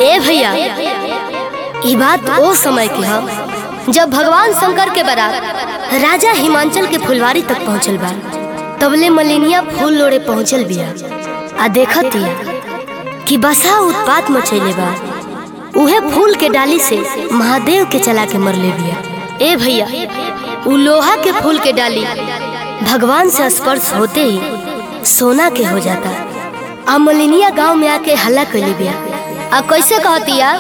ए भैया ई बात ओ समय की ह जब भगवान शंकर के बारात राजा हिमांचल के फुलवारी तक पहुंचल बा तबले मलिनिया फूल लोड़े पहुंचल बिया आ देखत हिया कि बसा उत्पात मचैले बा उहे फूल के डाली से महादेव के चला के मरले बिया ए भैया उ लोहा के फूल के डाली भगवान से स्पर्श होते ही सोना के हो जाता आ मलिनिया गांव में आके हल्ला कैली बिया आ कैसे कहतिया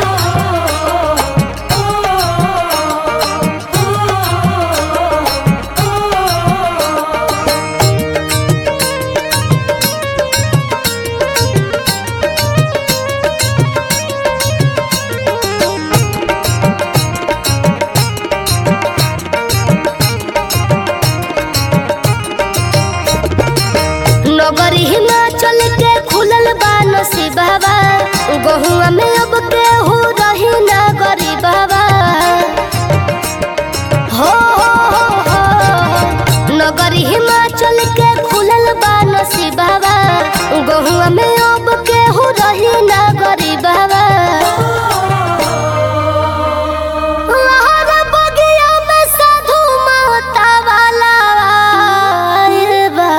नगर हिमाचल के खुलल बा नसीबा गहुआ में अब केहू रही ना गरीबा हो हो हो हो नगर हिमाचल के खुलल बा नसीबा गहुआ में अब केहू रही ना गरीबा लहर बगिया में साधु महता वाला आइल बा।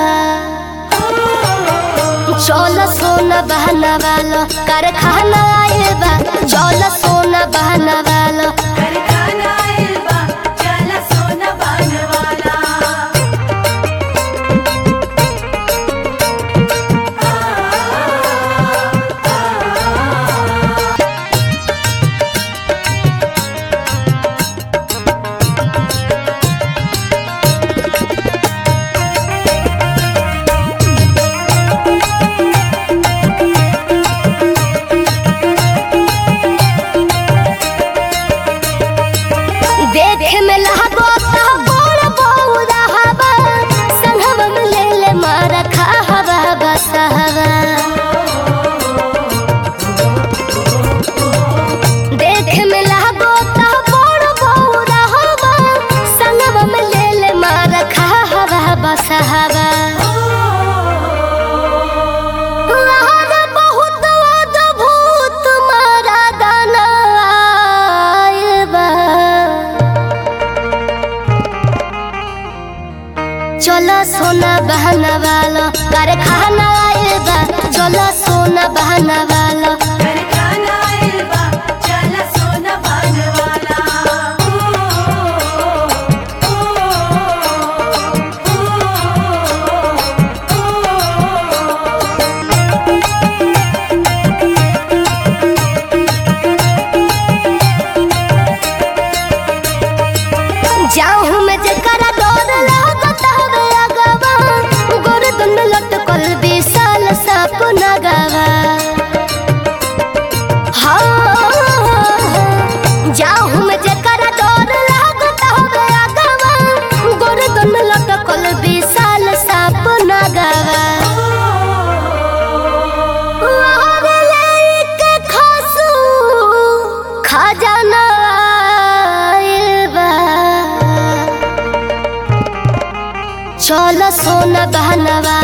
चल सोना बहना वाला कारखाना आइल बा चल सोना बहना वाला कारखाना आइल बा, चल सोना बनवाला। देखे में लहगो ता बोल बौरा हवा संगम में ले ले मारा खा हवा बस हवा देखे में लहगो ता बोल बौरा हवा संगम में ले ले मारा खा हवा बस हवा लहर बहुत अद्भुत मारा गाना आइल बा। चलो सोना बहना वाला कारखाना आइल बा चलो सोना बहना वाला कारखाना आइल बा, चल सोना बनवाला। जाऊँ मैं जकरा डर लागत हवे अगवा गोरदन में लटकल विशाल साप नगवा हाँ जाऊँ मैं जकरा डर लागत हवे अगवा गोरदन में लटकल विशाल साप नगवा लहर लइके खसू खजाना आइल बा। चल सोना बहना